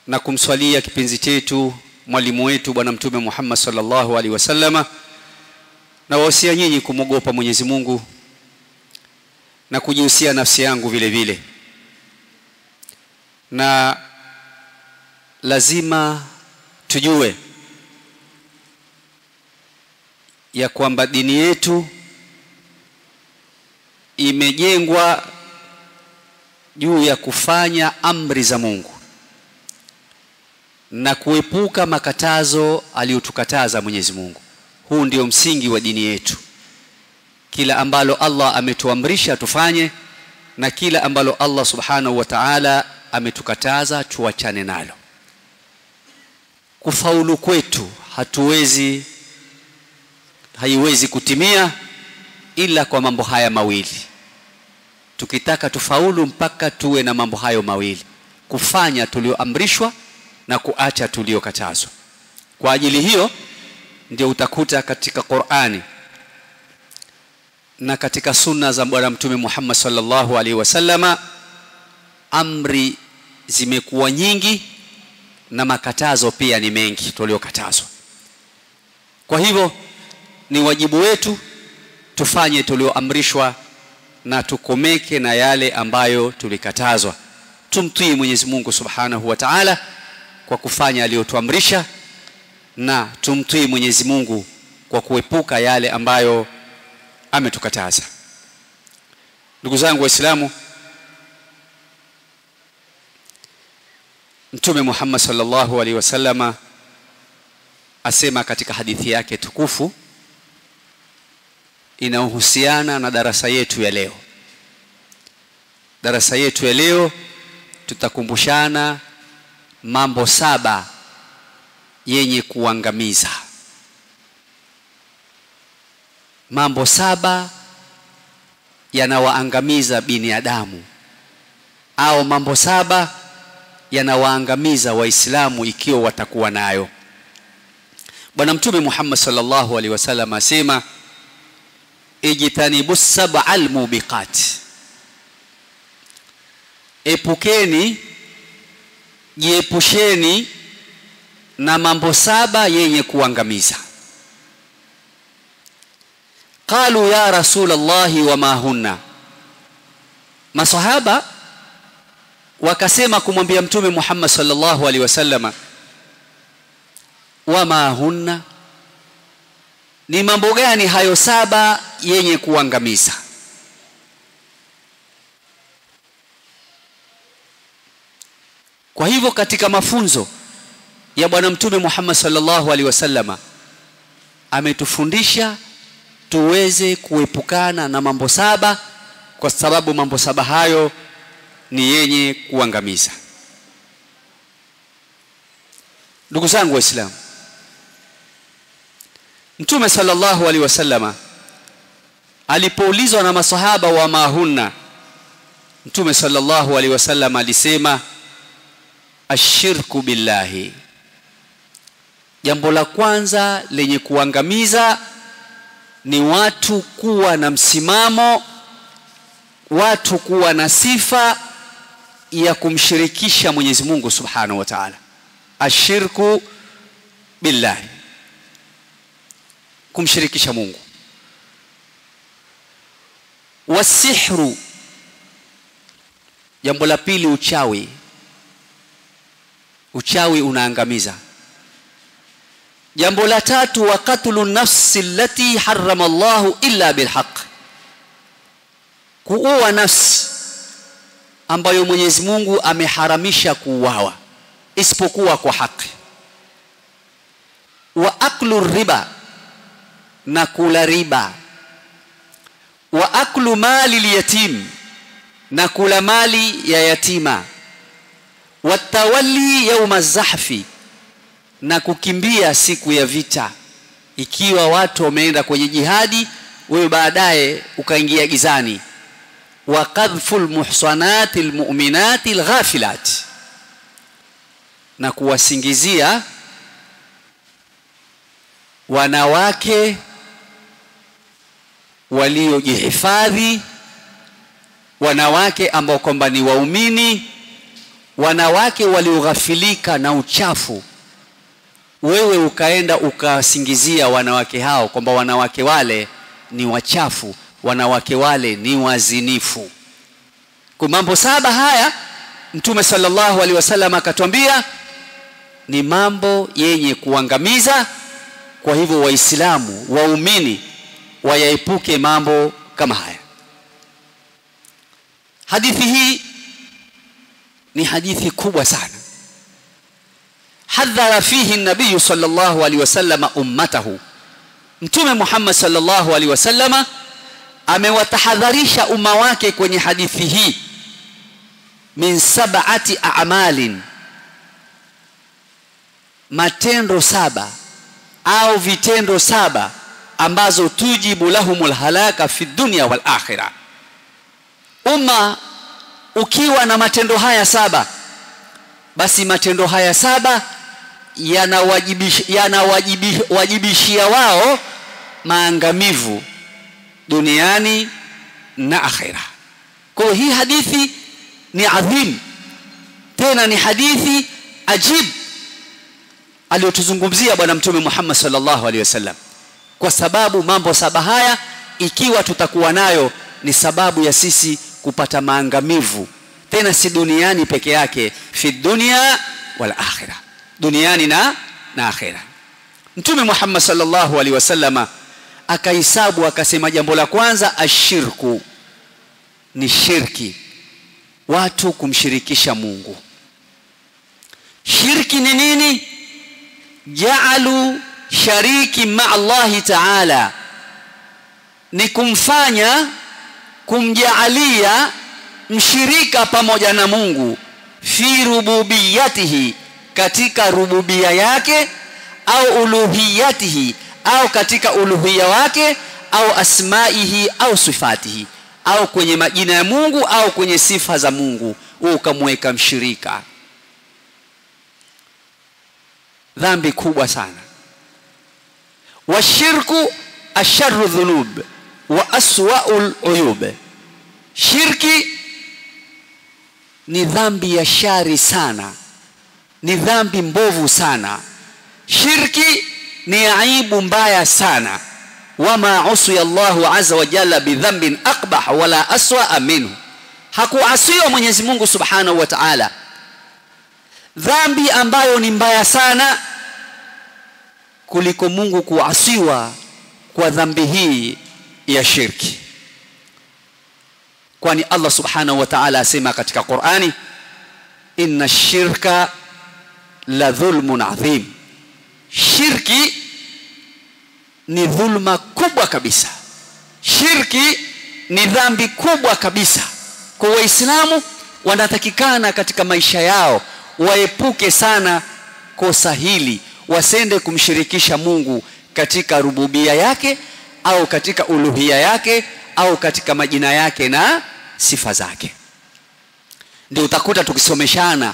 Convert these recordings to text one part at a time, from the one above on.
na kumswalia kipenzi chetu mwalimu wetu bwana mtume Muhammad sallallahu alaihi wasallama na wahusia nyinyi kumwogopa Mwenyezi Mungu na kujihusia nafsi yangu vile vile na lazima tujue ya kwamba dini yetu imejengwa juu ya kufanya amri za Mungu na kuepuka makatazo aliyotukataza Mwenyezi Mungu. Huu ndio msingi wa dini yetu. Kila ambalo Allah ametuamrisha tufanye na kila ambalo Allah Subhanahu wa Ta'ala ametukataza tuachane nalo. Kufaulu kwetu hatuwezi haiwezi kutimia ila kwa mambo haya mawili. Tukitaka tufaulu mpaka tuwe na mambo hayo mawili, kufanya tulioamrishwa na kuacha tuliokatazwa. Kwa ajili hiyo ndio utakuta katika Qur'ani na katika sunna za bwana mtume Muhammad sallallahu alaihi wasallama amri zimekuwa nyingi na makatazo pia ni mengi tuliokatazwa. Kwa hivyo ni wajibu wetu tufanye tulioamrishwa na tukomeke na yale ambayo tulikatazwa. Tumtii Mwenyezi Mungu Subhanahu wa Ta'ala kwa kufanya aliyotuamrisha na tumtii Mwenyezi Mungu kwa kuepuka yale ambayo ametukataza. Ndugu zangu Waislamu, Mtume Muhammad sallallahu alaihi wasallama asema katika hadithi yake tukufu inayohusiana na darasa yetu ya leo. Darasa yetu ya leo tutakumbushana mambo saba yenye kuangamiza. Mambo saba yanawaangamiza binadamu au mambo saba yanawaangamiza Waislamu ikiwa watakuwa nayo. Bwana Mtume Muhammad sallallahu alaihi wasallam asema ijtanibu sab'al mubiqat, epukeni jiepusheni na mambo saba yenye kuangamiza. Qalu ya Rasulallahi wama hunna, masahaba wakasema kumwambia Mtume Muhammad sallallahu alaihi wasallama, wama hunna, ni mambo gani hayo saba yenye kuangamiza? Kwa hivyo katika mafunzo ya bwana mtume Muhammad sallallahu alaihi wasallama ametufundisha tuweze kuepukana na mambo saba kwa sababu mambo saba hayo ni yenye kuangamiza. Ndugu zangu Waislamu, Mtume sallallahu alaihi wasallama alipoulizwa na masahaba wa mahunna, Mtume sallallahu alaihi wasallam alisema ashirku billahi, jambo la kwanza lenye kuangamiza ni watu kuwa na msimamo, watu kuwa na sifa ya kumshirikisha Mwenyezi Mungu Subhanahu wa Ta'ala. Ashirku billahi, kumshirikisha Mungu. Wasihru, jambo la pili, uchawi. Uchawi unaangamiza. Jambo la tatu, wa qatlu nafsi allati harrama Allahu illa bilhaq, kuua nafsi ambayo Mwenyezi Mungu ameharamisha kuuawa isipokuwa kwa haki. Wa aklu riba, na kula riba. Wa aklu mali lyatim, na kula mali ya yatima. Watawalli yauma zahfi, na kukimbia siku ya vita. Ikiwa watu wameenda kwenye jihadi, wewe baadaye ukaingia gizani. Wa qadhfu lmuhsanati lmuminati lghafilat, na kuwasingizia wanawake waliojihifadhi, wanawake ambao kwamba ni waumini wanawake walioghafilika na uchafu wewe ukaenda ukasingizia wanawake hao kwamba wanawake wale ni wachafu wanawake wale ni wazinifu kwa mambo saba haya mtume sallallahu alaihi wasallam akatwambia ni mambo yenye kuangamiza kwa hivyo waislamu waumini wayaepuke mambo kama haya hadithi hii ni hadithi kubwa sana hadhara fihi nabiyu sallallahu alaihi wasallam ummatahu mtume Muhammad sallallahu alaihi wasallam amewatahadharisha umma wake kwenye hadithi hii min sab'ati a'malin matendo saba au vitendo saba ambazo tujibu lahumul halaka fi dunya wal akhirah umma ukiwa na matendo haya saba basi matendo haya saba yanawajibishia yana wao maangamivu duniani na akhira kwa hii hadithi ni adhim tena ni hadithi ajib aliyotuzungumzia bwana mtume Muhammad sallallahu alaihi wasallam kwa sababu mambo saba haya ikiwa tutakuwa nayo ni sababu ya sisi kupata maangamivu tena si duniani peke yake fi dunya wal akhirah duniani na na akhira mtume Muhammad sallallahu alaihi wasallama akahesabu akasema jambo la kwanza ashirku ni shirki watu kumshirikisha Mungu shirki ni nini ja'alu shariki ma Allah ta'ala ni kumfanya kumjaalia mshirika pamoja na Mungu fi rububiyatihi katika rububia yake au uluhiyatihi au katika uluhia wake au asmaihi au sifatihi au kwenye majina ya Mungu au kwenye sifa za Mungu ukamweka mshirika dhambi kubwa sana washirku asharru dhunub wa aswaul uyub shirki ni dhambi ya shari sana ni dhambi mbovu sana shirki ni aibu mbaya sana wama usiya Allahu azza wa jalla bidhanbin aqbah wala aswa minhu hakuasiwa Mwenyezi Mungu Subhanahu wa Ta'ala dhambi ambayo ni mbaya sana kuliko Mungu kuasiwa kwa dhambi hii ya shirki kwani Allah Subhanahu wa Ta'ala asema katika Qur'ani inna shirka la dhulmun adhim shirki ni dhulma kubwa kabisa shirki ni dhambi kubwa kabisa kwa waislamu wanatakikana katika maisha yao waepuke sana kosa hili wasende kumshirikisha Mungu katika rububia yake au katika uluhia yake au katika majina yake na sifa zake ndio utakuta tukisomeshana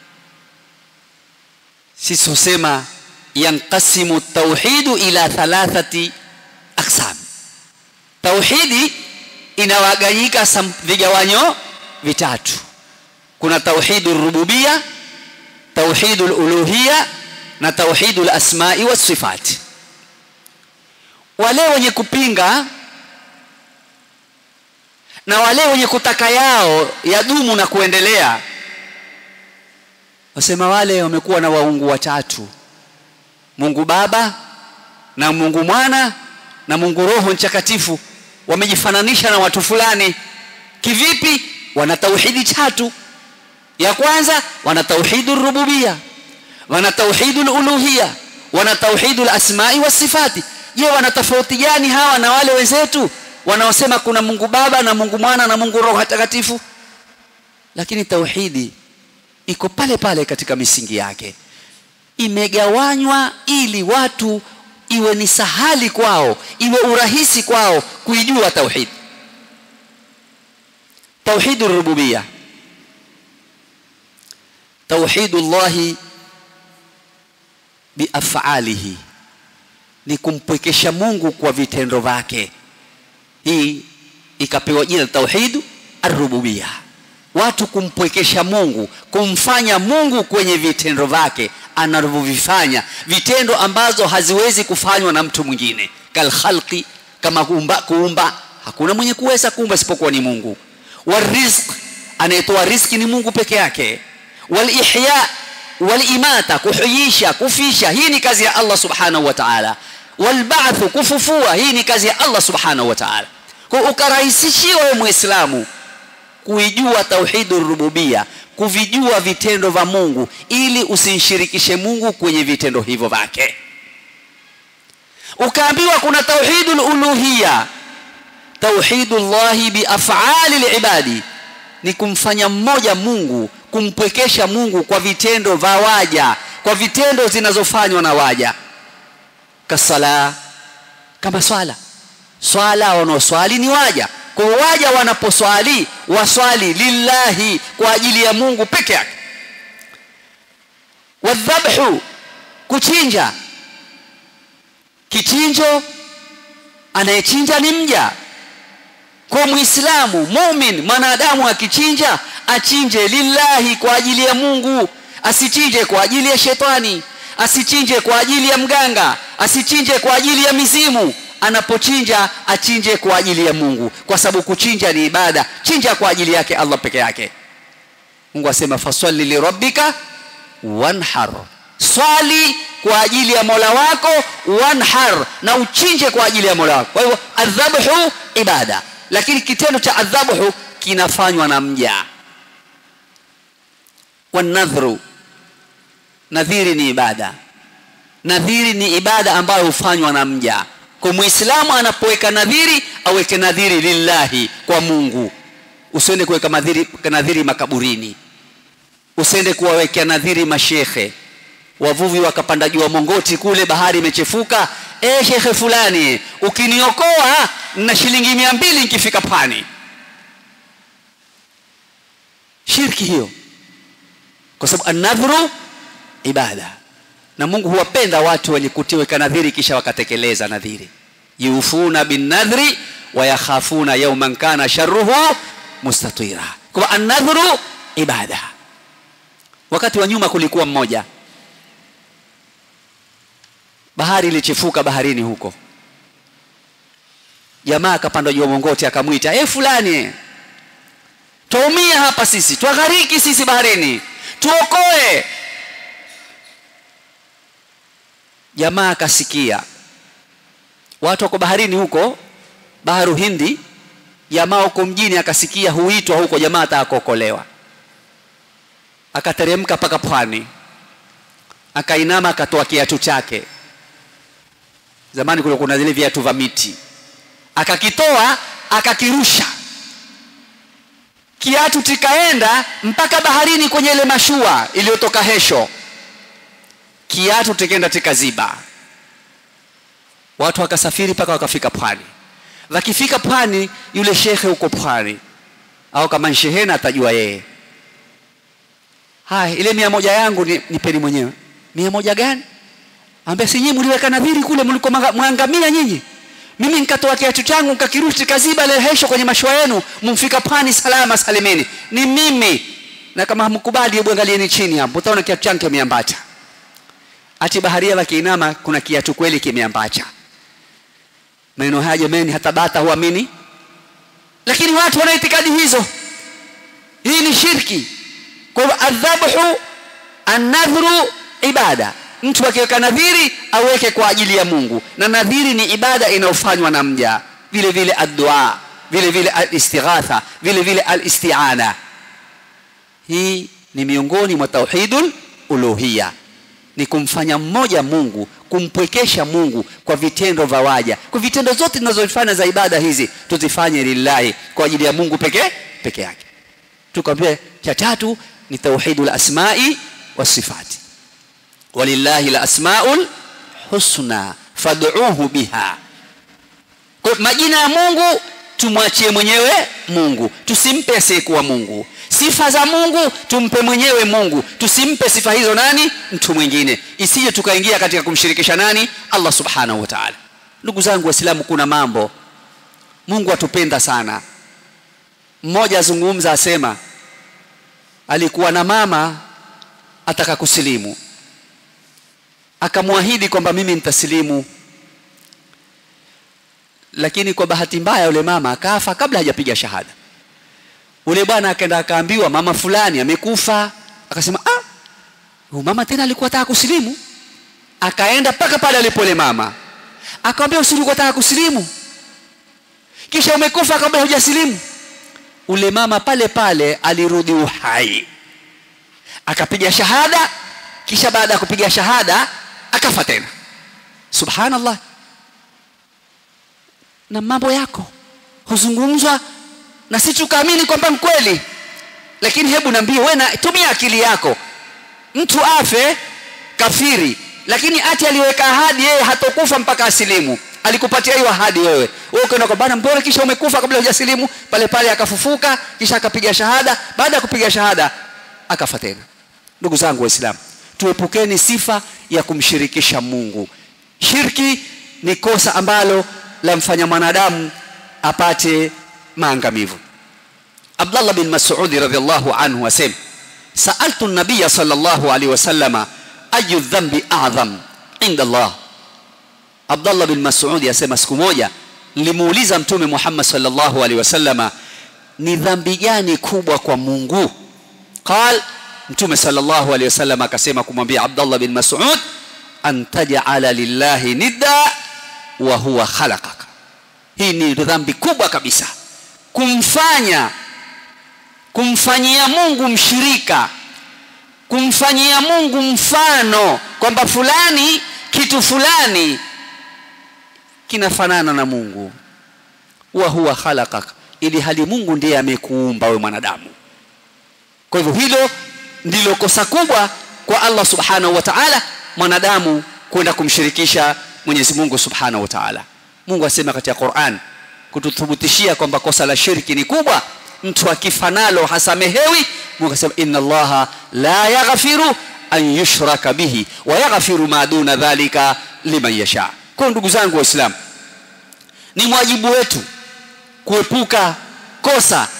sisi husema yanqasimu tauhidu ila thalathati aqsam tauhidi inawaganyika vigawanyo vitatu kuna tauhidu rububia tauhidu uluhia na tauhidu asmai was sifati wale wenye kupinga na wale wenye kutaka yao yadumu na kuendelea wasema wale wamekuwa na waungu watatu Mungu Baba na Mungu Mwana na Mungu Roho Mtakatifu wamejifananisha na watu fulani kivipi wana tauhidi tatu ya kwanza wana tauhidu rububia wana tauhidu uluhia wana tauhidu asmai was sifati je wana tofauti gani hawa na wale wenzetu wanaosema kuna Mungu Baba na Mungu Mwana na Mungu Roho Mtakatifu lakini tauhidi iko pale pale katika misingi yake imegawanywa ili watu iwe ni sahali kwao iwe urahisi kwao kuijua tauhid tauhid rububia tauhidullah biafalihi ni kumpwekesha Mungu kwa vitendo vyake hii ikapewa jina tauhid arububia watu kumpwekesha Mungu kumfanya Mungu kwenye vitendo vyake anavyovifanya vitendo ambazo haziwezi kufanywa na mtu mwingine kal khalqi kama kuumba, kuumba hakuna mwenye kuweza kuumba isipokuwa ni Mungu warizq anayetoa riziki ni Mungu peke yake wal ihya wal imata kuhuisha kufisha hii ni kazi ya Allah subhanahu wa ta'ala wal ba'th kufufua hii ni kazi ya Allah subhanahu wa ta'ala kwa ukarahisishiwa wewe muislamu kuijua tauhidur rububia kuvijua vitendo vya Mungu ili usimshirikishe Mungu kwenye vitendo hivyo vyake ukaambiwa kuna tauhidul uluhiyya tauhidullahi biaf'ali libadi ni kumfanya mmoja Mungu kumpwekesha Mungu kwa vitendo vya waja kwa vitendo zinazofanywa na waja kasala kama swala swala wanaoswali ni waja kwa waja wanaposwali waswali lillahi kwa ajili ya Mungu peke yake wadhabhu kuchinja kichinjo anayechinja ni mja kwa muislamu mumin mwanadamu akichinja achinje lillahi kwa ajili ya Mungu asichinje kwa ajili ya shetani asichinje kwa ajili ya mganga asichinje kwa ajili ya mizimu anapochinja achinje kwa ajili ya Mungu kwa sababu kuchinja ni ibada chinja kwa ajili yake Allah peke yake Mungu asema fasalli li rabbika wanhar swali kwa ajili ya Mola wako wanhar na uchinje kwa ajili ya Mola wako kwa hivyo adhabhu ibada lakini kitendo cha adhabhu kinafanywa na mja wanadhru nadhiri ni ibada nadhiri ni ibada ambayo hufanywa na mja kwa muislamu anapoweka nadhiri aweke nadhiri lillahi kwa Mungu usiende kuweka nadhiri nadhiri makaburini usiende kuwawekea nadhiri mashekhe wavuvi wakapanda juu mongoti kule bahari imechefuka eh shekhe fulani ukiniokoa na shilingi mia mbili nikifika pani shirki hiyo kwa sababu an-nadhru ibada na Mungu huwapenda watu wenye kutiweka nadhiri kisha wakatekeleza nadhiri yufuna bin nadhri wa yakhafuna yawman kana sharruhu mustatira kwa an-nadhru ibada wakati wa nyuma kulikuwa mmoja bahari ilichefuka baharini huko jamaa akapanda juu mongoti akamwita eh fulani tuumia hapa sisi twaghariki sisi baharini tuokoe jamaa akasikia watu wako baharini huko baharu hindi jamaa huko mjini akasikia huitwa huko jamaa atakaokolewa akateremka mpaka pwani akainama akatoa kiatu chake zamani kulikuwa kuna zile viatu vya miti akakitoa akakirusha kiatu tikaenda mpaka baharini kwenye ile mashua iliyotoka hesho kiatu tikaenda tikaziba watu wakasafiri mpaka wakafika pwani wakifika pwani yule shekhe huko pwani au kama shehena atajua yeye haya ile mia moja yangu ni, nipeni mwenyewe mia moja gani ambia si nyinyi mliweka nadhiri kule mliko mwangamia nyinyi mimi nikatoa kiatu changu nikakirushi kaziba ile hesho kwenye mashua yenu mumfika pwani salama salimeni ni mimi na kama hamkubali hebu angalieni chini hapo utaona kiatu changu kimeambacha ati baharia wakiinama kuna kiatu kweli kimeambacha maneno haya jamani hata bata huamini lakini watu wana itikadi hizo hii ni shirki kwa hivyo adhabhu an-nadhru ibada mtu akiweka nadhiri aweke kwa ajili ya Mungu na nadhiri ni ibada inayofanywa na mja vile vile addu'a vile vile al-istighatha vile vile al-isti'ana hii ni miongoni mwa tauhidul uluhiyya ni kumfanya mmoja Mungu kumpwekesha Mungu kwa vitendo vya waja kwa vitendo zote tunazofanya za ibada hizi tuzifanye lillahi kwa ajili ya Mungu pekee peke yake tukwambia cha tatu ni tauhidul asma'i wasifati walillahi alasmaul husna fad'uuhu biha kwa majina ya Mungu tumwachie mwenyewe Mungu tusimpe asiyekuwa Mungu sifa za Mungu tumpe mwenyewe Mungu tusimpe sifa hizo nani mtu mwingine isije tukaingia katika kumshirikisha nani Allah subhanahu wa ta'ala ndugu zangu waislamu kuna mambo Mungu atupenda sana mmoja azungumza asema alikuwa na mama ataka kusilimu akamwahidi kwamba mimi nitasilimu lakini kwa bahati mbaya yule mama akafa kabla hajapiga shahada ule bwana akaenda akaambiwa mama fulani amekufa akasema ah huyu mama tena alikuwa ataka kusilimu akaenda mpaka pale alipo yule mama akamwambia usilikuwa ataka kusilimu kisha umekufa kabla hujasilimu ule mama pale pale alirudi uhai akapiga shahada kisha baada ya kupiga shahada akafa tena subhanallah na mambo yako huzungumzwa na si tukaamini kwamba mkweli lakini hebu naambie wewe na tumia akili yako mtu afe kafiri lakini ati aliweka ahadi yeye hatokufa mpaka asilimu alikupatia hiyo ahadi wewe wewe ukaenda kwa bana mbona kisha umekufa kabla hujasilimu pale pale akafufuka kisha akapiga shahada baada ya kupiga shahada akafa tena ndugu zangu waislamu tuepukeni sifa ya kumshirikisha Mungu shirki ni kosa ambalo lamfanya mwanadamu apate maangamivu Abdullah bin Mas'ud radhiyallahu anhu asema sa'altu an-nabiy sallallahu alayhi wasallama ayu dhanbi a'zam inda Allah Abdullah bin Mas'ud asema siku moja nilimuuliza mtume Muhammad sallallahu alaihi wasallama ni dhambi gani kubwa kwa Mungu qal mtume sallallahu alaihi wasallam akasema kumwambia Abdullah bin Mas'ud an taj'ala lillahi nidda wa huwa khalaqaka hii ni dhambi kubwa kabisa kumfanya kumfanyia Mungu mshirika kumfanyia Mungu mfano kwamba fulani kitu fulani kinafanana na Mungu wa huwa khalaqaka ili hali Mungu ndiye amekuumba wewe mwanadamu kwa hivyo hilo ndilo kosa kubwa kwa Allah subhanahu wa ta'ala mwanadamu kwenda kumshirikisha Mwenyezi Mungu subhanahu wa ta'ala Mungu asema katika Qur'an kututhibitishia kwamba kosa la shirki ni kubwa mtu akifa nalo hasamehewi Mungu asema inna Allaha la yaghfiru an yushraka bihi wa yaghfiru ma duna dhalika liman yasha kwa ndugu zangu waislamu ni mwajibu wetu kuepuka kosa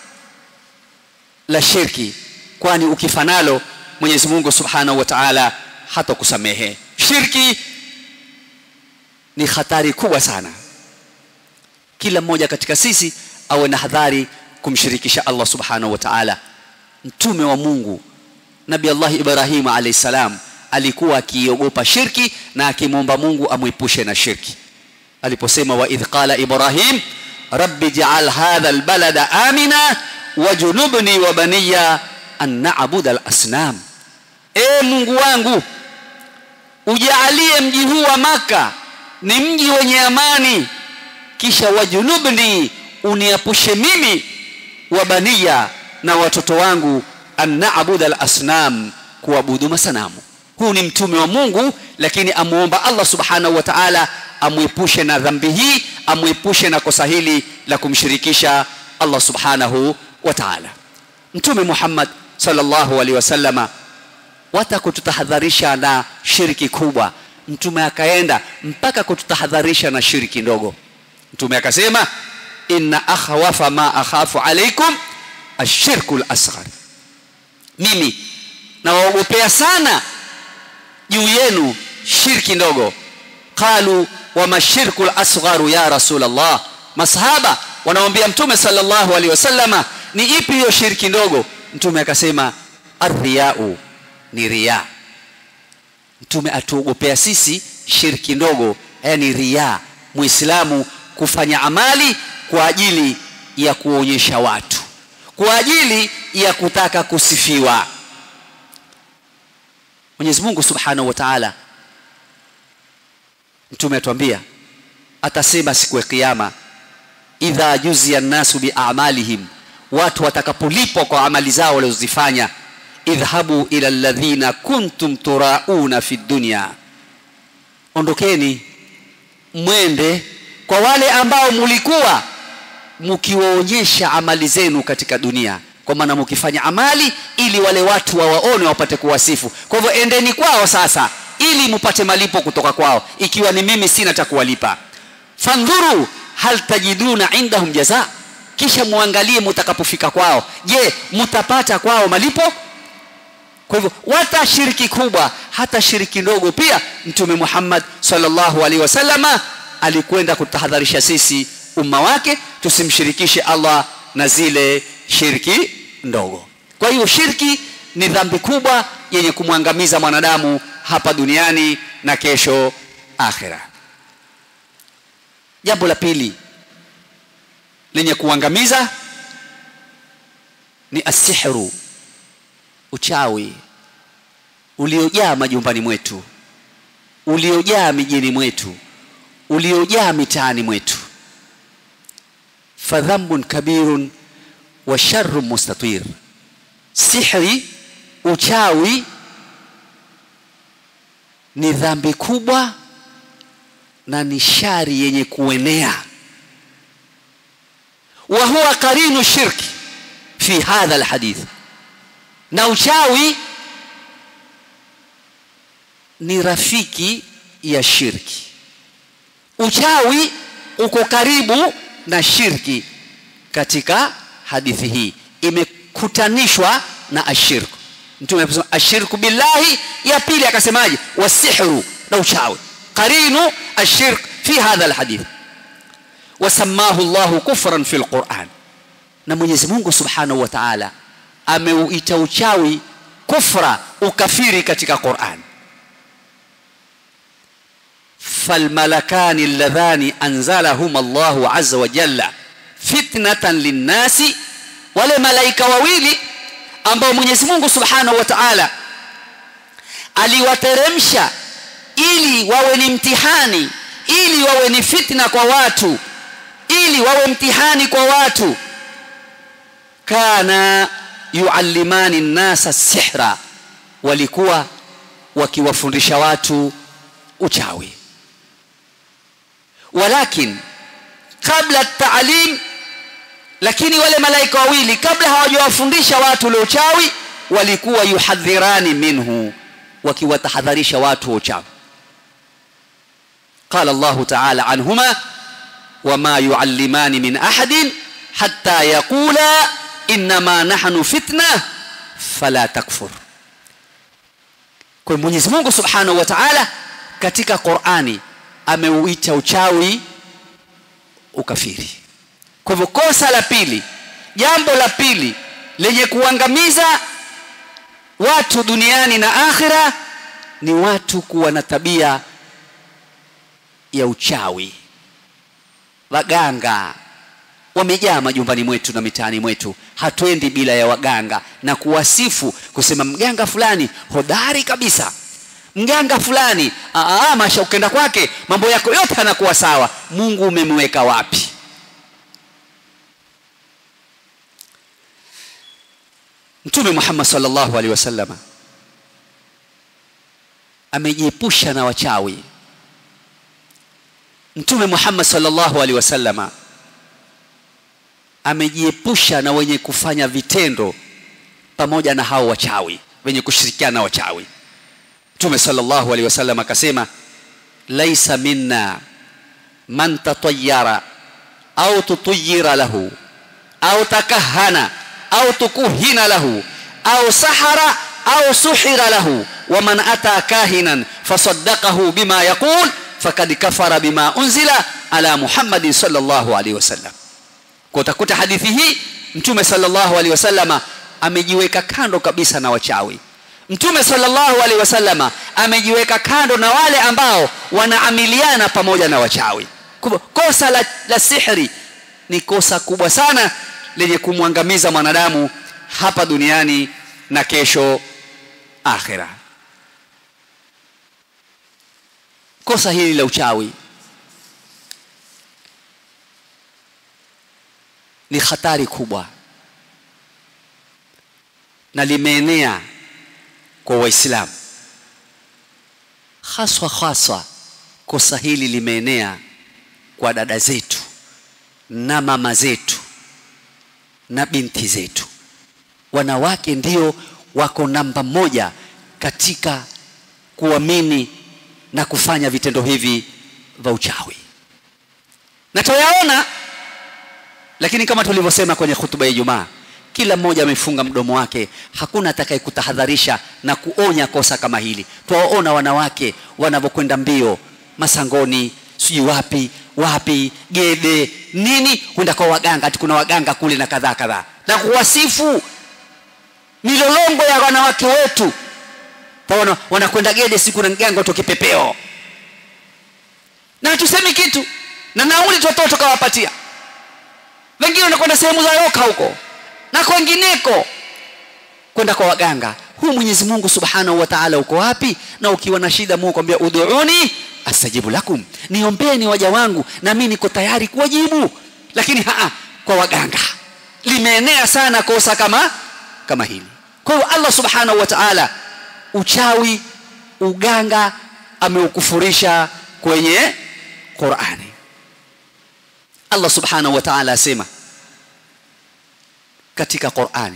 la shirki kwani ukifa nalo Mwenyezi Mungu Subhanahu wa Ta'ala hata kusamehe shirki ni hatari kubwa sana kila mmoja katika sisi awe na hadhari kumshirikisha Allah Subhanahu wa Ta'ala mtume wa Mungu Nabii Allah Ibrahim alayhi salam alikuwa akiogopa shirki na akimwomba Mungu amwepushe na shirki aliposema wa idh qala Ibrahim rabbi ja'al hadha albalada amina wajunubni wa baniya an na'budu al-asnam e Mungu wangu ujaalie mji huu wa maka ni mji wenye amani kisha wajunubni uniapushe mimi wa baniya na watoto wangu an na'budu al-asnam kuabudu masanamu huu ni mtume wa Mungu lakini amuomba Allah subhanahu wa ta'ala amwepushe na dhambi hii amwepushe na kosa hili la kumshirikisha Allah subhanahu wa ta'ala mtume Muhammad sallallahu alaihi wasallama wata kututahadharisha na shiriki kubwa mtume akaenda mpaka kututahadharisha na shiriki ndogo mtume akasema inna akhwafa ma akhafu alaikum ashirku al-asghar mimi nawaogopea sana juu yenu shirki ndogo qalu wa mashirku al-asgharu ya rasulullah masahaba wanamwambia mtume sallallahu alaihi wasallama ni ipi hiyo shirki ndogo mtume akasema arriyau ni riya mtume atuogopea sisi shirki ndogo yani riya muislamu kufanya amali kwa ajili ya kuonyesha watu kwa ajili ya kutaka kusifiwa Mwenyezi Mungu Subhanahu wa Ta'ala mtume atuambia atasema siku ya kiyama idha juziya nasu biamalihim watu watakapolipwa kwa amali zao walizozifanya idhhabu ila alladhina kuntum turauna fi dunya ondokeni mwende kwa wale ambao mulikuwa mkiwaonyesha amali zenu katika dunia kwa maana mkifanya amali ili wale watu wawaone wapate kuwasifu kwa hivyo endeni kwao sasa ili mupate malipo kutoka kwao ikiwa ni mimi sina cha kuwalipa fandhuru hal tajiduna indahum jaza kisha muangalie mutakapofika kwao je mutapata kwao malipo kwa hivyo wata shiriki kubwa hata shiriki ndogo pia mtume Muhammad sallallahu alaihi wasallama alikwenda kutahadharisha sisi umma wake tusimshirikishe Allah na zile shirki ndogo kwa hiyo shirki ni dhambi kubwa yenye kumwangamiza mwanadamu hapa duniani na kesho akhira jambo la pili lenye kuangamiza ni asihru uchawi uliojaa majumbani mwetu uliojaa mijini mwetu uliojaa mitaani mwetu fadhambun kabirun wa sharru mustatir sihri uchawi ni dhambi kubwa na ni shari yenye kuenea wa huwa qarinu shirki fi hadha alhadith na uchawi ni rafiki ya shirki uchawi uko karibu na shirki katika hadithi hii imekutanishwa na ashirku mtume anasema ashirku billahi ya pili akasemaje wasihru na uchawi qarinu ashirk fi hadha alhadith wasamahu Allah kufran fi alquran na Mwenyezi Mungu Subhanahu wa Ta'ala ameuita uchawi kufra ukafiri katika Qur'an falmalakani alladhani anzalahum Allahu azza wa jalla fitnatan linnasi wale malaika wawili ambao Mwenyezi Mungu Subhanahu wa Ta'ala aliwateremsha ili wawe ni mtihani ili wawe ni fitna kwa watu ili wawe mtihani kwa watu kana yuallimani nnasa sihra walikuwa wakiwafundisha watu uchawi walakin kabla taalim lakini wale malaika wawili kabla hawajawafundisha watu ule uchawi walikuwa yuhadhirani minhu wakiwatahadharisha watu wa uchawi قال الله تعالى عنهما وما يعلمان من احد حتى يقولا انما نحن فتنه فلا تكفر kwa Mwenyezi Mungu Subhanahu wa Ta'ala katika Qur'ani ameuita uchawi ukafiri kwa hivyo kosa la pili jambo la pili lenye kuangamiza watu duniani na akhira ni watu kuwa na tabia ya uchawi waganga wamejaa majumbani mwetu na mitaani mwetu hatuendi bila ya waganga na kuwasifu kusema mganga fulani hodari kabisa mganga fulani aa masha ukenda kwake mambo yako yote yanakuwa sawa mungu umemweka wapi mtume muhammad sallallahu alaihi wasallam amejiepusha na wachawi mtume Muhammad sallallahu alaihi wasallama amejiepusha na wenye kufanya vitendo pamoja na hao wachawi wenye kushirikiana na wachawi mtume sallallahu alaihi wasallam akasema laisa minna man tatayyara au tutuyira lahu au takahana au tukuhina lahu au sahara au suhira lahu wa man ata kahinan fasaddaqahu bima yaqul fakad kafara bima unzila ala Muhammadin sallallahu alaihi wasallam. Kwa utakuta hadithi hii Mtume sallallahu alaihi wasallama amejiweka kando kabisa na wachawi. Mtume sallallahu alaihi wasallama amejiweka kando na wale ambao wanaamiliana pamoja na wachawi. Kwa kosa la, la sihri ni kosa kubwa sana lenye kumwangamiza mwanadamu hapa duniani na kesho akhira. kosa hili la uchawi ni hatari kubwa na limeenea kwa waislamu haswa haswa kosa hili limeenea kwa dada zetu na mama zetu na binti zetu wanawake ndio wako namba moja katika kuamini na kufanya vitendo hivi vya uchawi na tuyaona lakini kama tulivyosema kwenye hutuba ya Ijumaa kila mmoja amefunga mdomo wake hakuna atakayekutahadharisha na kuonya kosa kama hili twawaona wanawake wanavyokwenda mbio masangoni sijui wapi wapi gede nini kwenda kwa waganga ati kuna waganga kule na kadhaa kadhaa na kuwasifu milolongo ya wanawake wetu taona wanakwenda gede siku na mganga tu kipepeo na hatusemi kitu na nauli tutoto tukawapatia wengine wanakwenda sehemu za roka huko na kwengineko kwenda kwa waganga huyu Mwenyezi Mungu Subhanahu wa Ta'ala uko wapi na ukiwa na shida Mungu kwambia ud'uni astajibu lakum niombeni waja wangu na mimi niko tayari kuwajibu lakini haa kwa waganga limeenea sana kosa kama kama hili kwa hiyo Allah Subhanahu wa Ta'ala uchawi uganga ameukufurisha kwenye Qur'ani Allah Subhanahu wa Ta'ala asema katika Qur'ani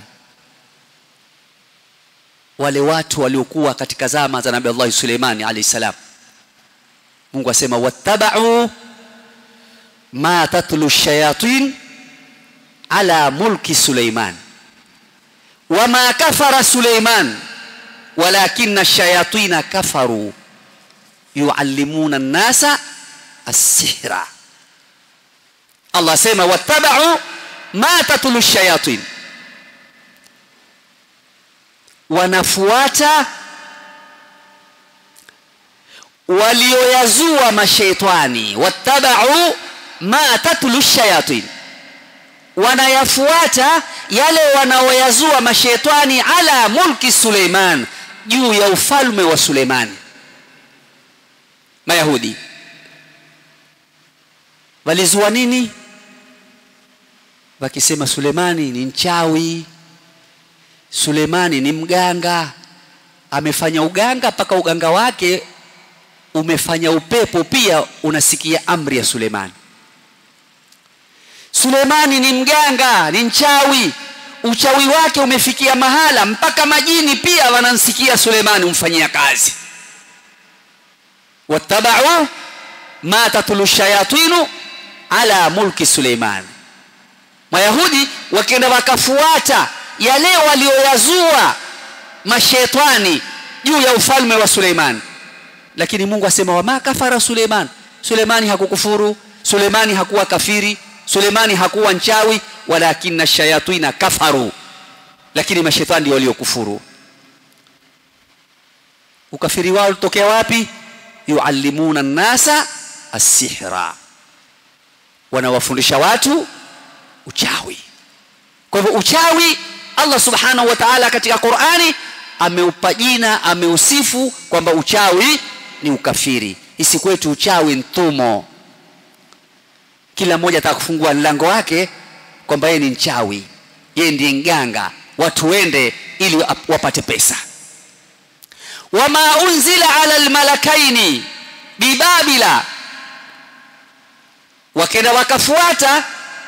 wale watu waliokuwa katika zama za Nabii Allah Suleimani alayhi salam Mungu asema wattaba'u ma tatlu shayatin ala mulki Suleiman wama kafara Suleiman walakinna shayatina kafaru yuallimuna an-nasa as-sihra Allah asema wattaba'u ma tatlu shayatin wanafuata walioyazua mashaitani wattabau ma tatlu shayatin wanayafuata yale wanaoyazua mashaitani ala mulki Suleiman juu ya ufalme wa Suleimani mayahudi walizua nini wakisema Sulemani ni mchawi Sulemani ni mganga amefanya uganga mpaka uganga wake umefanya upepo pia unasikia amri ya Sulemani Sulemani ni mganga ni mchawi uchawi wake umefikia mahala mpaka majini pia wanamsikia Sulemani umfanyia kazi wattabau ma tatlu shayatinu ala mulki Suleiman Mayahudi wakienda wakafuata yale walioyazua mashetani juu ya ufalme wa Suleiman lakini Mungu asema wama kafara Suleiman Suleimani hakukufuru Suleimani hakuwa kafiri Suleimani hakuwa nchawi walakinna shayatina kafaru lakini mashetani ndio waliokufuru ukafiri wao utokea wapi yuallimuna nasa asihra wanawafundisha watu uchawi kwa hivyo uchawi Allah subhanahu wa ta'ala katika Qur'ani ameupa jina ameusifu kwamba uchawi ni ukafiri isi kwetu uchawi ntumo kila mmoja atakufungua mlango wake kwamba yeye ni mchawi yeye ndiye mganga watu wende ili wapate pesa wama unzila ala almalakaini bibabila wakenda wakafuata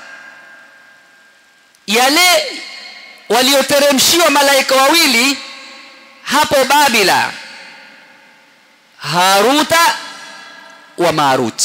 yale walioteremshiwa malaika wawili hapo Babila Haruta wa Marut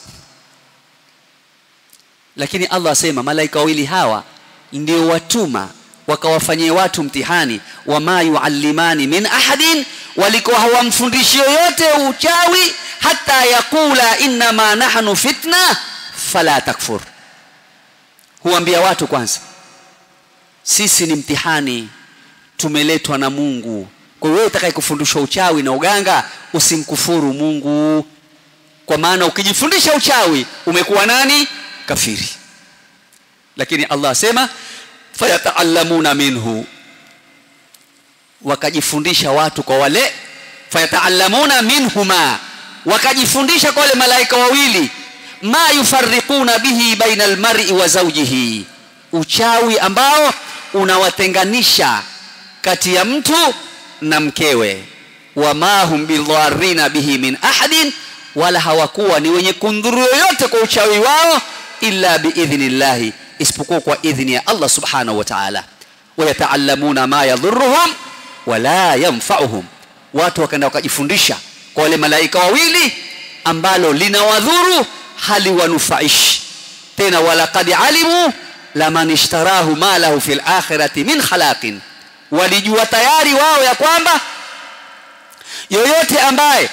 lakini Allah asema malaika wawili hawa ndio watuma wakawafanyia watu mtihani wama yuallimani min ahadin walikuwa hawamfundishi yoyote uchawi hata yakula innama nahnu fitna fala takfur huambia watu kwanza sisi ni mtihani tumeletwa na Mungu kwa hiyo wewe utakaye kufundishwa uchawi na uganga usimkufuru Mungu kwa maana ukijifundisha uchawi umekuwa nani kafiri lakini Allah asema fayataallamuna minhu wakajifundisha watu kwa wale fayataallamuna minhuma wakajifundisha kwa wale malaika wawili ma yufarriquna bihi baina almar'i wa zawjihi uchawi ambao unawatenganisha kati ya mtu na mkewe wama hum bidharina bihi min ahadin wala hawakuwa ni wenye kundhuru yoyote kwa uchawi wao illa biidhnillahi isipokuwa kwa idhni ya Allah subhanahu wa ta'ala wayataallamuna ma yadhurruhum wala yanfa'uhum watu wakaenda wakajifundisha kwa wale malaika wawili ambalo linawadhuru haliwanufaishi tena walaqad alimu laman ishtarahu ma lahu fil akhirati min khalaqin walijua tayari wao ya kwamba yoyote ambaye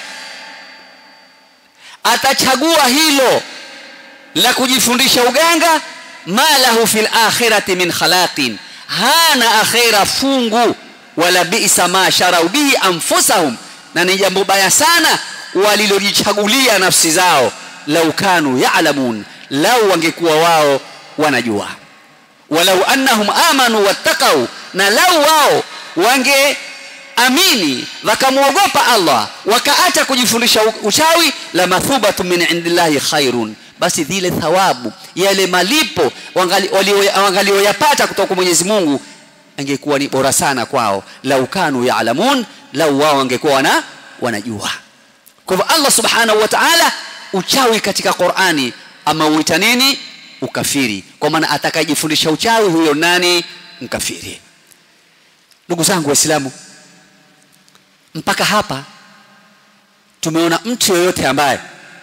atachagua hilo la kujifundisha uganga ma lahu fil akhirati min khalaqin hana akhira fungu wala bi'sa ma sharau bihi anfusahum na ni jambo baya sana walilojichagulia nafsi zao lau kanu ya'lamun lau wangekuwa wao wanajua walau annahum amanu wattaqau na lau wao wange amini wakamwogopa Allah wakaacha kujifundisha uchawi la mathubatu min indillahi khairun basi zile thawabu yale malipo wangalioyapata kutoka kwa Mwenyezi Mungu angekuwa ni bora sana kwao lau kanu yaalamun lau wao wangekuwa wana wanajua kwa hivyo Allah subhanahu wa ta'ala uchawi katika Qur'ani ameuita nini ukafiri kwa maana atakayejifundisha uchawi huyo nani mkafiri ndugu zangu waislamu mpaka hapa tumeona mtu yoyote ambaye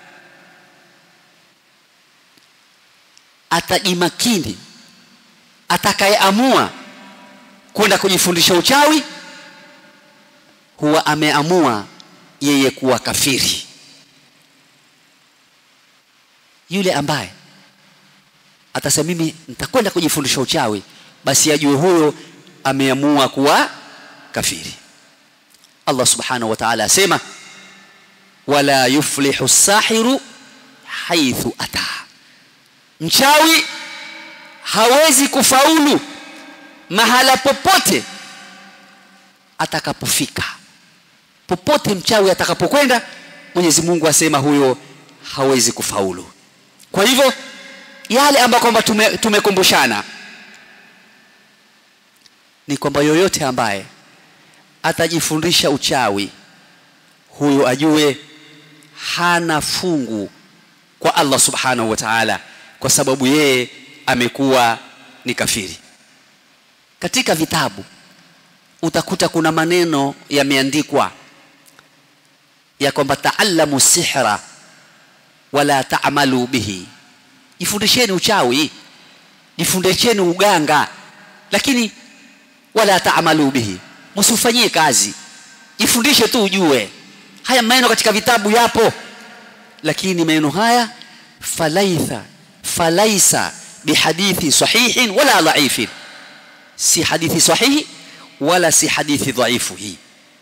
atajimakini atakayeamua kwenda kujifundisha uchawi huwa ameamua yeye kuwa kafiri yule ambaye atasema mimi nitakwenda kujifundisha uchawi basi ajue huyo ameamua kuwa kafiri Allah subhanahu wa ta'ala asema wala yuflihu sahiru haithu ata mchawi hawezi kufaulu mahala popote atakapofika popote mchawi atakapokwenda Mwenyezi Mungu asema huyo hawezi kufaulu kwa hivyo yale ambayo kwamba tumekumbushana tume ni kwamba yoyote ambaye atajifundisha uchawi huyo ajue hana fungu kwa Allah subhanahu wa ta'ala kwa sababu yeye amekuwa ni kafiri katika vitabu utakuta kuna maneno yameandikwa ya kwamba taallamu sihra wala taamalu bihi jifundisheni uchawi jifundisheni uganga lakini wala taamalu bihi msifanyie kazi jifundishe tu ujue haya maneno katika vitabu yapo lakini maneno haya falaitha falaisa bihadithi sahihin wala dhaifin si hadithi sahihi wala si hadithi dhaifu hii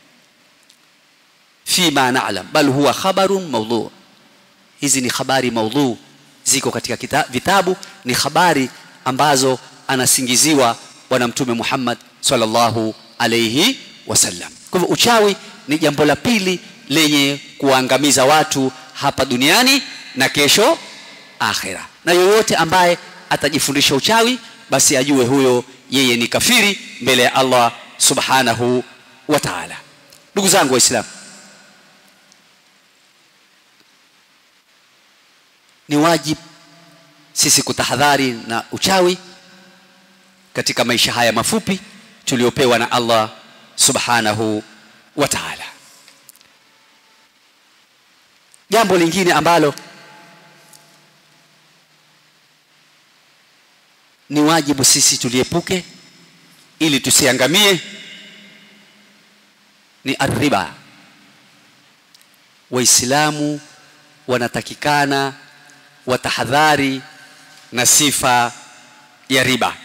fima na'lam bal huwa khabarun mawdhu hizi ni habari maudhu ziko katika kita, vitabu ni habari ambazo anasingiziwa bwana mtume Muhammad sallallahu alayhi wasallam kwa hivyo uchawi ni jambo la pili lenye kuangamiza watu hapa duniani na kesho akhira na yoyote ambaye atajifundisha uchawi basi ajue huyo yeye ni kafiri mbele ya Allah subhanahu wa ta'ala ndugu zangu waislamu ni wajib sisi kutahadhari na uchawi katika maisha haya mafupi tuliopewa na Allah subhanahu wa ta'ala jambo lingine ambalo ni wajibu sisi tuliepuke ili tusiangamie ni arriba waislamu wanatakikana watahadhari na sifa ya riba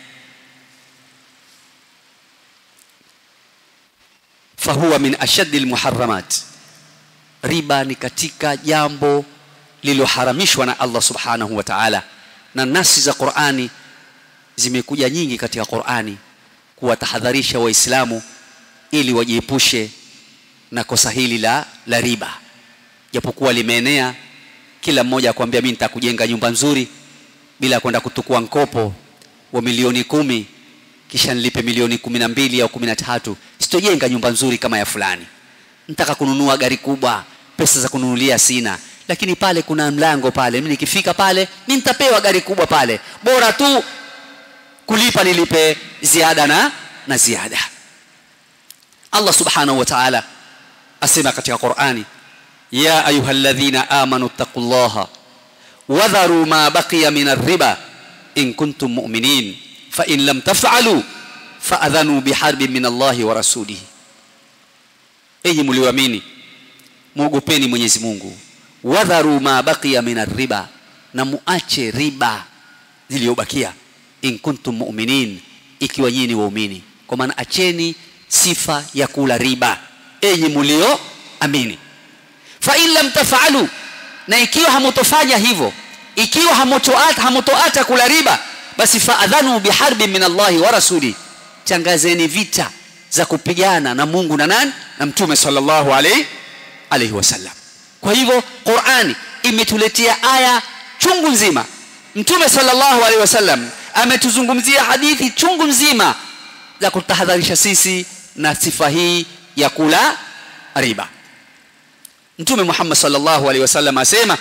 fahuwa min ashaddi almuharramat riba ni katika jambo lililoharamishwa na Allah subhanahu wa ta'ala na nasi za Qur'ani zimekuja nyingi katika Qur'ani kuwatahadharisha waislamu ili wajiepushe na kosa hili la, la riba japokuwa limeenea kila mmoja akwambia mimi nitakujenga nyumba nzuri bila kwenda kutukua mkopo wa milioni kumi kisha nilipe milioni kumi na mbili au kumi na tatu sitojenga nyumba nzuri kama ya fulani nitaka kununua gari kubwa pesa za kununulia sina lakini pale kuna mlango pale mimi nikifika pale mimi nitapewa gari kubwa pale bora tu kulipa nilipe ziada na na ziada Allah subhanahu wa ta'ala asema katika Qur'ani ya ayyuhalladhina amanu taqullaha wadharu ma baqiya min ar-riba in kuntum mu'minin fa in lam taf'alu fa'adhanu biharbin min Allahi wa rasulihi enyi mlioamini muogopeni Mwenyezi Mungu wadharu ma baqiya min riba na muache riba zilizobakia in kuntum mu'minin ikiwa nyinyi waumini kwa maana acheni sifa ya kula riba enyi mlio amini fa in lam taf'alu na ikiwa hamutofanya hivyo ikiwa hamutoata hamutoata kula riba basi faadhanu biharbi min Allahi wa rasuli changazeni vita za kupigana na Mungu na nani na mtume sallallahu alaihi alaihi wasallam kwa hivyo Qur'ani imetuletea aya chungu nzima mtume sallallahu alaihi wasallam ametuzungumzia hadithi chungu nzima za kutahadharisha sisi na sifa hii ya kula riba mtume Muhammad sallallahu alaihi wasallam asema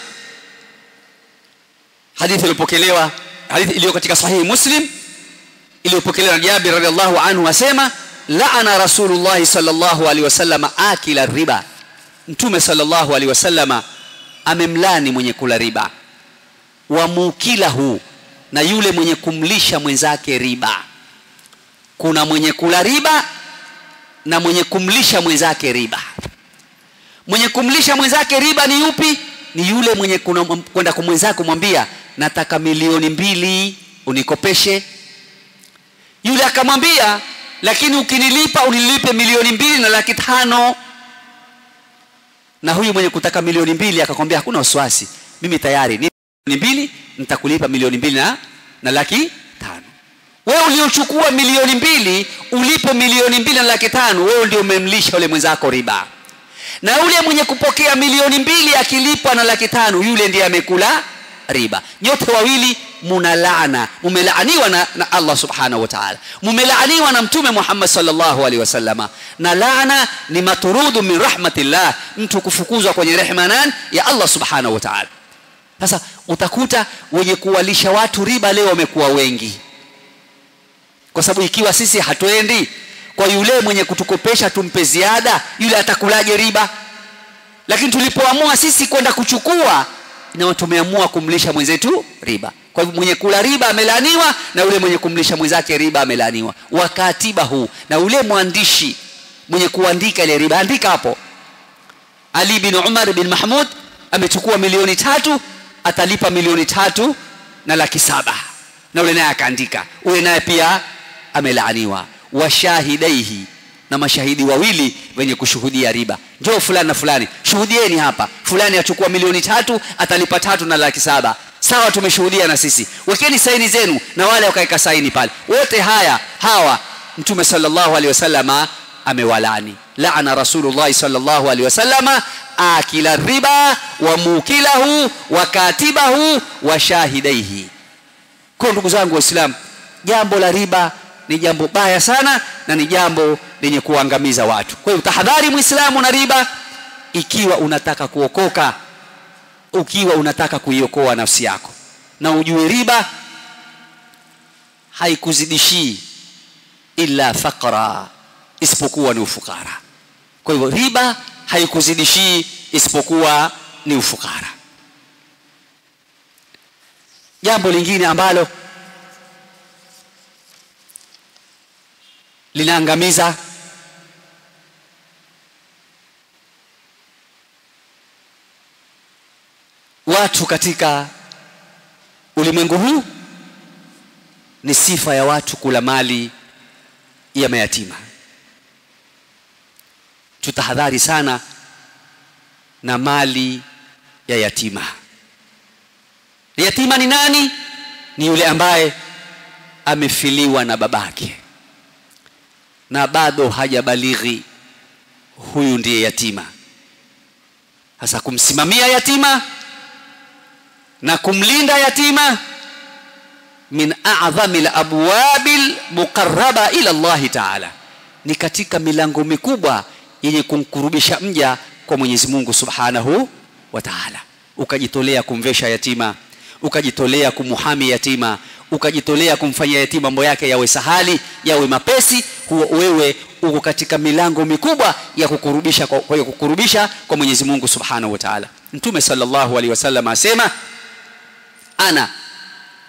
hadithi iliyopokelewa hadithi iliyo katika sahihi Muslim iliyopokelewa na Jabir radhiallahu anhu asema la'ana Rasulullah sallallahu alaihi wasallam akila riba mtume sallallahu alaihi wasallam amemlani mwenye kula riba wa mukilahu na yule mwenye kumlisha mwenzake riba kuna mwenye kula riba na mwenye kumlisha mwenzake riba mwenye kumlisha mwenzake riba ni yupi ni yule mwenye kwenda kwa mwenzake kumwambia nataka milioni mbili unikopeshe yule akamwambia lakini ukinilipa unilipe milioni mbili na laki tano na huyu mwenye kutaka milioni mbili akakwambia hakuna wasiwasi mimi tayari ni milioni mbili nitakulipa milioni mbili na, na laki tano wewe uliochukua milioni mbili ulipe milioni mbili na laki tano wewe ndio umemlisha yule mwenzako riba na yule mwenye kupokea milioni mbili akilipwa na laki tano yule ndiye amekula riba nyote wawili muna laana mumelaaniwa na, na Allah subhanahu wa ta'ala mumelaaniwa na mtume Muhammad sallallahu alaihi wasallama na laana ni maturudu min rahmatillah mtu kufukuzwa kwenye rehema nan ya Allah subhanahu wa ta'ala sasa utakuta wenye kuwalisha watu riba leo wamekuwa wengi kwa sababu ikiwa sisi hatuendi kwa yule mwenye kutukopesha tumpe ziada yule atakulaje riba lakini tulipoamua sisi kwenda kuchukua na tumeamua kumlisha mwenzetu riba kwa hivyo mwenye kula riba amelaaniwa na yule mwenye kumlisha mwenzake riba amelaaniwa wakatiba huu na yule mwandishi mwenye kuandika ile riba andika hapo Ali bin Umar bin Mahmud amechukua milioni tatu atalipa milioni tatu na laki saba na yule naye akaandika ule naye pia amelaaniwa washahidaihi na mashahidi wawili wenye kushuhudia riba njoo fulani na fulani shuhudieni hapa fulani achukua milioni tatu atalipa tatu na laki saba sawa tumeshuhudia na sisi wekeni saini zenu na wale wakaweka saini pale wote haya hawa mtume sallallahu alaihi wasallama amewalani laana rasulullah sallallahu alaihi wasallama akila riba wa mukilahu wa katibahu wa shahidaihi kwa ndugu zangu waislamu jambo la riba ni jambo baya sana na ni jambo lenye kuangamiza watu kwa hiyo tahadhari muislamu na riba ikiwa unataka kuokoka ukiwa unataka kuiokoa nafsi yako na ujue riba haikuzidishii illa faqra isipokuwa ni ufukara kwa hivyo riba haikuzidishii isipokuwa ni ufukara jambo lingine ambalo linaangamiza watu katika ulimwengu huu ni sifa ya watu kula mali ya mayatima tutahadhari sana na mali ya yatima yatima ni nani ni yule ambaye amefiliwa na babake na bado hajabalighi huyu ndiye yatima sasa kumsimamia yatima na kumlinda yatima min a'dhami al-abwabil muqarraba ila Allah ta'ala ni katika milango mikubwa yenye kumkurubisha mja kwa Mwenyezi Mungu Subhanahu wa Ta'ala ukajitolea kumvesha yatima ukajitolea kumuhami yatima ukajitolea kumfanyia yatima mambo yake yawe sahali yawe mapesi huo wewe uko katika milango mikubwa ya kukurubisha kwa, kwa kukurubisha kwa Mwenyezi Mungu Subhanahu wa Ta'ala Mtume sallallahu alaihi wasallam asema ana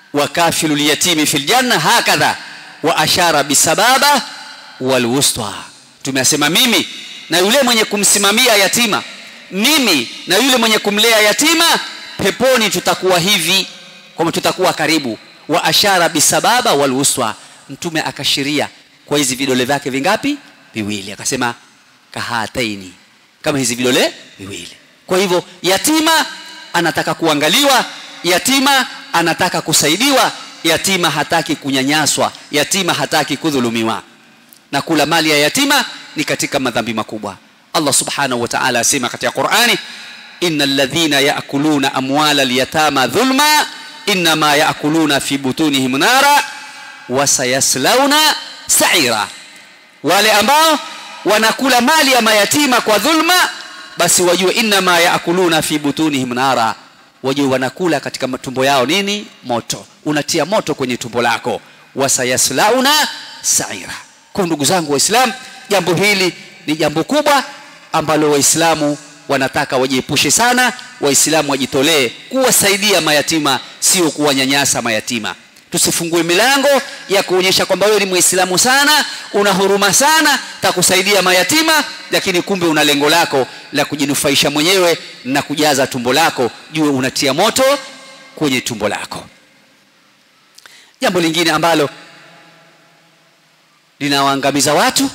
wa kafilu lyatimi fil janna hakadha wa ashara bisababa walwusta tumesema mimi na yule mwenye kumsimamia yatima mimi na yule mwenye kumlea yatima peponi tutakuwa hivi kwamba tutakuwa karibu wa ashara bisababa walwuswa mtume akashiria kwa hizi vidole vyake vingapi viwili akasema kahataini kama hizi vidole viwili kwa hivyo yatima anataka kuangaliwa yatima anataka kusaidiwa yatima hataki kunyanyaswa yatima hataki kudhulumiwa na kula mali ya yatima ni katika madhambi makubwa Allah subhanahu wa ta'ala asema katika Qur'ani innal ladhina ya'kuluna amwala al-yatama dhulma inma ya'kuluna fi butunihim nara wa sayaslawna sa'ira wale ambao wanakula mali ya mayatima kwa dhulma basi wajue inma ya'kuluna fi butunihim nara wajue wanakula katika matumbo yao nini moto unatia moto kwenye tumbo lako wasayaslauna sa'ira kwa ndugu zangu waislamu jambo hili ni jambo kubwa ambalo waislamu wanataka wajiepushe sana waislamu wajitolee kuwasaidia mayatima sio kuwanyanyasa mayatima tusifungue milango ya kuonyesha kwamba wewe ni muislamu sana una huruma sana takusaidia mayatima lakini kumbe una lengo lako la kujinufaisha mwenyewe na kujaza tumbo lako jue unatia moto kwenye tumbo lako jambo lingine ambalo linawaangamiza watu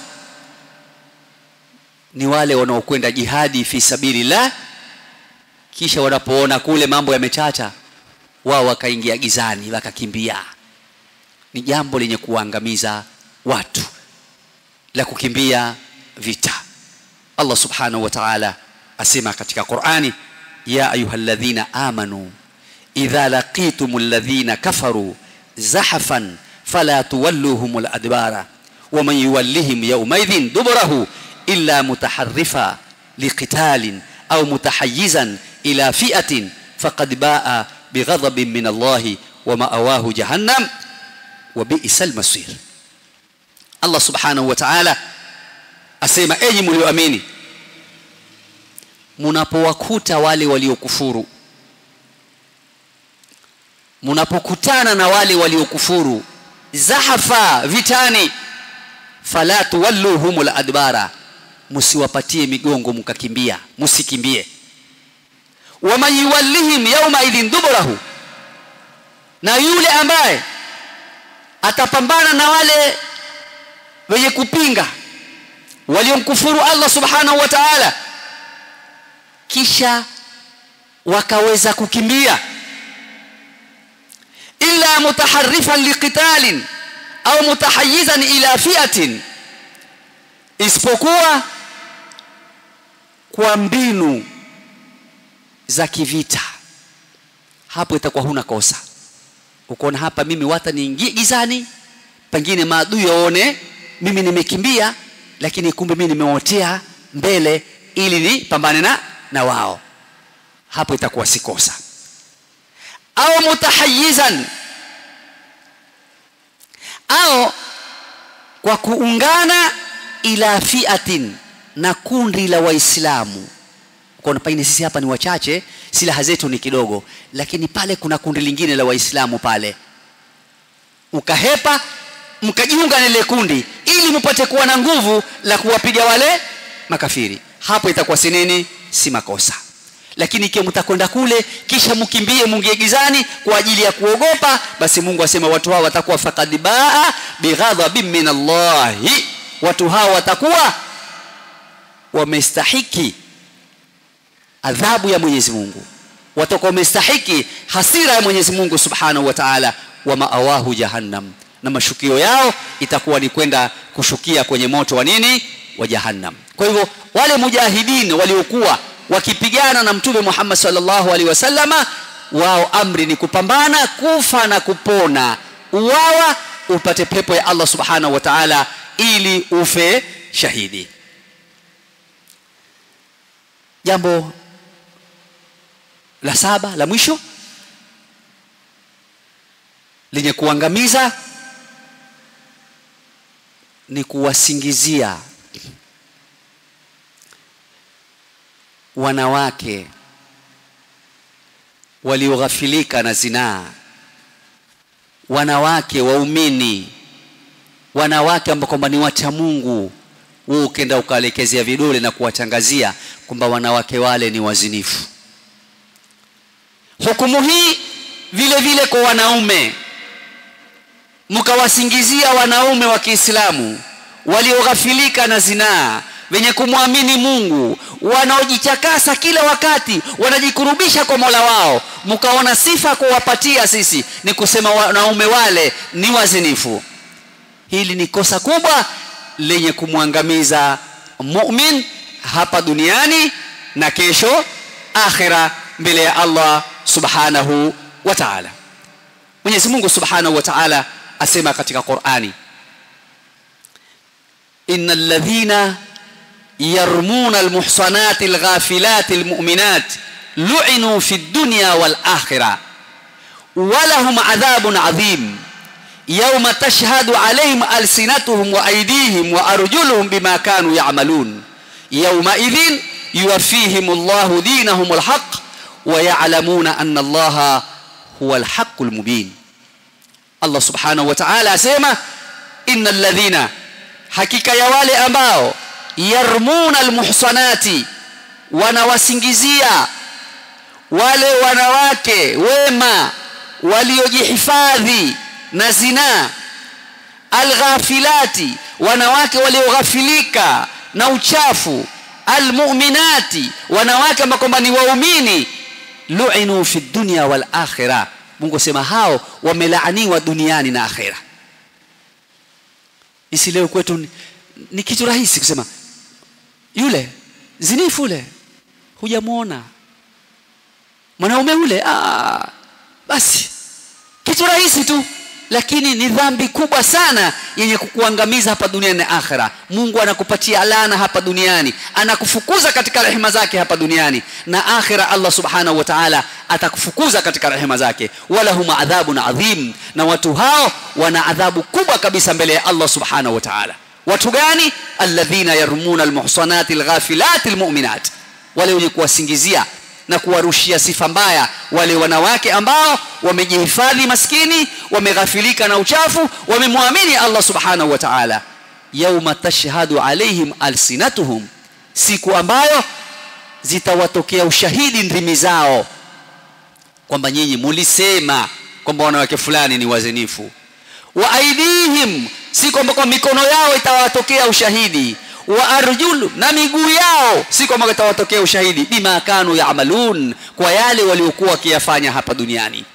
ni wale wanaokwenda jihadi fi sabilillah kisha wanapoona kule mambo yamechacha wao wakaingia gizani wakakimbia ni jambo lenye kuangamiza watu la kukimbia vita Allah subhanahu wa ta'ala asema katika Qur'ani ya ayyuhalladhina amanu idha laqitumul ladhina kafaru zahafan fala tuwalluhumul adbara ومن يولهم يومئذ دبره إلا متحرفا لقتال أو متحيزا إلى فئة فقد باء بغضب من الله ومأواه جهنم وبئس المصير الله سبحانه وتعالى asema enyi mlioamini mnapowakuta wale waliokufuru mnapokutana na wale waliokufuru zahafa vitani fala tuwalluhumul adbara msiwapatie migongo mkakimbia msikimbie waman yuwallihim yawma idhin duburahu na yule ambaye atapambana na wale wenye kupinga waliomkufuru Allah subhanahu wa ta'ala kisha wakaweza kukimbia illa mutaharrifan liqitalin au mutahayyizan ila fi'atin isipokuwa kwa mbinu za kivita hapo itakuwa huna kosa ukoona hapa mimi wata niingie gizani pengine maadui waone mimi nimekimbia lakini kumbe mimi nimeotea mbele ili nipambane na na wao hapo itakuwa si kosa au mutahayyizan au kwa kuungana ila fiatin na kundi la waislamu kwa pengine sisi hapa ni wachache silaha zetu ni kidogo lakini pale kuna kundi lingine la waislamu pale ukahepa mkajiunga na ile kundi ili mpate kuwa na nguvu la kuwapiga wale makafiri hapo itakuwa si nini si makosa lakini ikiwa mtakwenda kule kisha mkimbie mungie gizani kwa ajili ya kuogopa basi Mungu asema watu hao watakuwa faqad baa bighadhabin min Allah watu hao watakuwa wamestahiki adhabu ya Mwenyezi Mungu watakuwa wamestahiki hasira ya Mwenyezi Mungu Subhanahu wa Ta'ala wa maawahu jahannam na mashukio yao itakuwa ni kwenda kushukia kwenye moto wa nini wa jahannam kwa hivyo wale mujahidin waliokuwa wakipigana na mtume Muhammad sallallahu alaihi wasallama wao amri ni kupambana kufa na kupona uwawa upate pepo ya Allah subhanahu wa ta'ala ili ufe shahidi jambo la saba la mwisho lenye kuangamiza ni kuwasingizia wanawake walioghafilika na zinaa wanawake waumini wanawake ambao kwamba ni wacha Mungu wewe ukenda ukaelekezea vidole na kuwatangazia kwamba wanawake wale ni wazinifu hukumu hii vile vile kwa wanaume mkawasingizia wanaume wa Kiislamu walioghafilika na zinaa wenye kumwamini Mungu wanaojichakasa kila wakati wanajikurubisha kwa Mola wao mkaona sifa kuwapatia sisi ni kusema wanaume wale ni wazinifu hili ni kosa kubwa lenye kumwangamiza mu'min hapa duniani na kesho akhira mbele ya Allah subhanahu wa ta'ala Mwenyezi Mungu subhanahu wa ta'ala asema katika Qur'ani innal ladhina yarmuna almuhsanati alghafilati almu'minat lu'inu fi dunya wal akhirah ولهم عذاب عظيم يوم تشهد عليهم ألسنتهم وأيديهم وأرجلهم بما كانوا يعملون يومئذ يوفيهم الله دينهم الحق ويعلمون أن الله هو الحق المبين الله سبحانه وتعالى أسيما إن الذين حقيقة يوالي أماو يرمون المحصنات wanawasingizia wale wanawake wema waliojihifadhi na zinaa alghafilati wanawake walioghafilika na uchafu almu'minati wanawake ambao kwamba ni waumini lu'inu fi dunya wal akhirah Mungu sema hao wamelaaniwa duniani na akhera isi leo kwetu ni, ni kitu rahisi kusema yule zinifu ule hujamuona mwanaume ule ah basi kitu rahisi tu lakini ni dhambi kubwa sana yenye kukuangamiza hapa duniani na akhera Mungu anakupatia laana hapa duniani anakufukuza katika rehema zake hapa duniani na akhera Allah subhanahu wa ta'ala atakufukuza katika rehema zake wala huma adhabun adhim na watu hao wana adhabu kubwa kabisa mbele ya Allah subhanahu wa ta'ala watu gani alladhina yarmuna almuhsanati alghafilati almu'minat wale wenye kuwasingizia na kuwarushia sifa mbaya wale wanawake ambao wamejihifadhi maskini wameghafilika na uchafu wamemwamini Allah subhanahu wa ta'ala yauma tashhadu alaihim alsinatuhum siku ambayo zitawatokea ushahidi ndimi zao kwamba nyinyi mulisema kwamba wanawake fulani ni wazinifu wa aidihim si kwamba kwa mikono yao itawatokea ushahidi wa arjulu na miguu yao si kwamba itawatokea ushahidi bima kanu yaamalun kwa yale waliokuwa wakiyafanya hapa duniani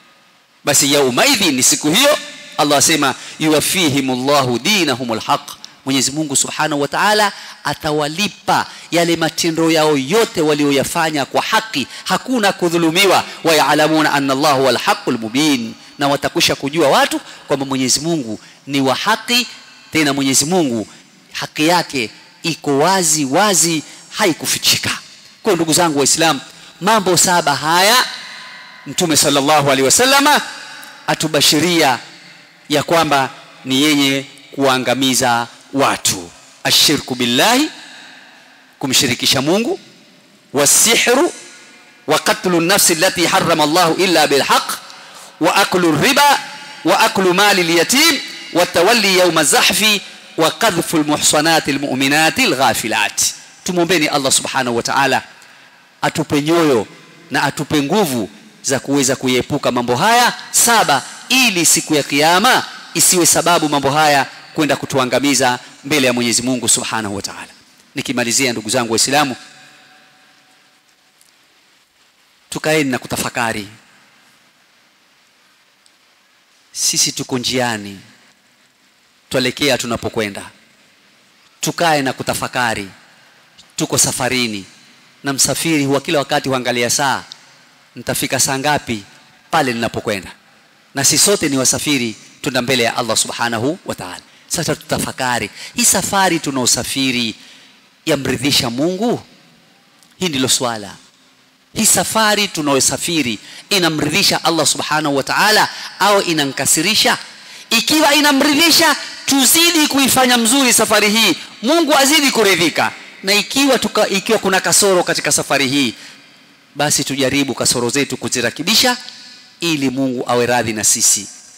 basi yaumaidhi ni siku hiyo Allah asema yuwafihimullahu dinahumul haq Mwenyezi Mungu Subhanahu wa Ta'ala atawalipa yale matendo yao yote walioyafanya kwa haki hakuna kudhulumiwa wa ya'lamuna anna Allahu wal haqqul mubin na watakwisha kujua watu kwamba Mwenyezi Mungu ni wa haki tena Mwenyezi Mungu haki yake iko wazi wazi haikufichika kwa ndugu zangu waislamu mambo saba haya mtume sallallahu alaihi wasallama atubashiria ya kwamba ni yenye kuangamiza watu ashirku billahi kumshirikisha Mungu wasihru wa qatlu an-nafs allati harrama Allah illa bilhaq wa aklu riba wa aklu mali al-yatim wa tawalli yawm az-zahfi wa qadhfu al-muhsanati al-mu'minati al-ghafilat tumuombeni Allah subhanahu wa ta'ala atupe nyoyo na atupe nguvu za kuweza kuepuka mambo haya saba ili siku ya kiyama isiwe sababu mambo haya kwenda kutuangamiza mbele ya Mwenyezi Mungu Subhanahu wa Ta'ala. Nikimalizia ndugu zangu Waislamu, tukaeni na kutafakari. Sisi tuko njiani, tuelekea tunapokwenda. Tukae na kutafakari, tuko safarini, na msafiri huwa kila wakati huangalia saa, nitafika saa ngapi pale ninapokwenda. Na sisi sote ni wasafiri, tunda mbele ya Allah Subhanahu wa Ta'ala. Sasa tutafakari hii safari tunaosafiri yamridhisha Mungu? Hii ndilo swala. Hii safari tunaosafiri inamridhisha Allah subhanahu wa ta'ala au inankasirisha? Ikiwa inamridhisha, tuzidi kuifanya mzuri safari hii, Mungu azidi kuridhika. Na ikiwa tuka, ikiwa kuna kasoro katika safari hii, basi tujaribu kasoro zetu kuzirekebisha ili Mungu awe radhi na sisi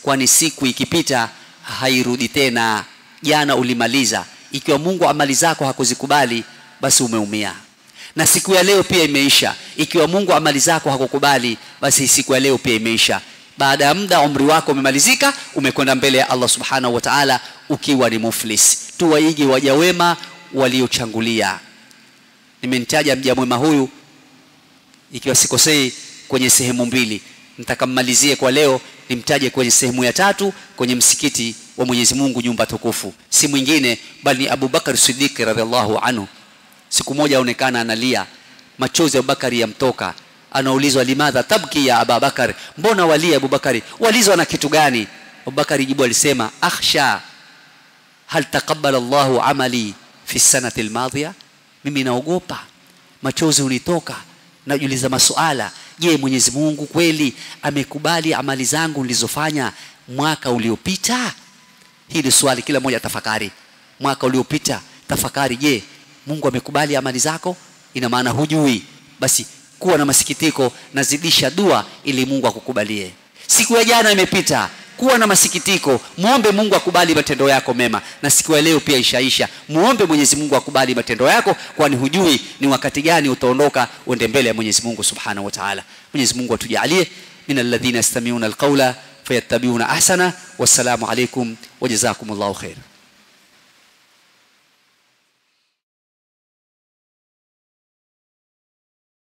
kwani siku ikipita hairudi tena jana ulimaliza ikiwa mungu amali zako hakuzikubali basi umeumia na siku ya leo pia imeisha ikiwa mungu amali zako hakukubali basi siku ya leo pia imeisha baada ya muda umri wako umemalizika umekwenda mbele ya allah subhanahu wa taala ukiwa ni muflis tuwaige waja wema waliochangulia nimemtaja mja mwema huyu ikiwa sikosei kwenye sehemu mbili nitakammalizie kwa leo nimtaje kwenye sehemu ya tatu kwenye msikiti wa mwenyezi mungu nyumba tukufu si mwingine bali ni abubakar sidiki radiallahu anhu siku moja aonekana analia machozi ya abubakari yamtoka anaulizwa limadha tabki ya ababakar mbona walia abubakari walizwa na kitu gani abubakari jibu alisema akhsha hal taqabbala llahu amali fi sanati lmadhiya mimi naogopa machozi hunitoka najiuliza masuala je mwenyezi mungu kweli amekubali amali zangu nilizofanya mwaka uliopita hili swali kila mmoja tafakari mwaka uliopita tafakari je mungu amekubali amali zako ina maana hujui basi kuwa na masikitiko nazidisha dua ili mungu akukubalie siku ya jana imepita kuwa na masikitiko muombe mungu akubali matendo yako mema na siku ya leo pia ishaisha muombe mwenyezi mungu akubali matendo yako kwani hujui ni wakati gani utaondoka uende mbele ya mwenyezi mungu subhanahu wa taala mwenyezi mungu atujalie min alladhina yastamiuna alqaula fayattabiuna ahsana wassalamu alaikum wajazakum llahu khaira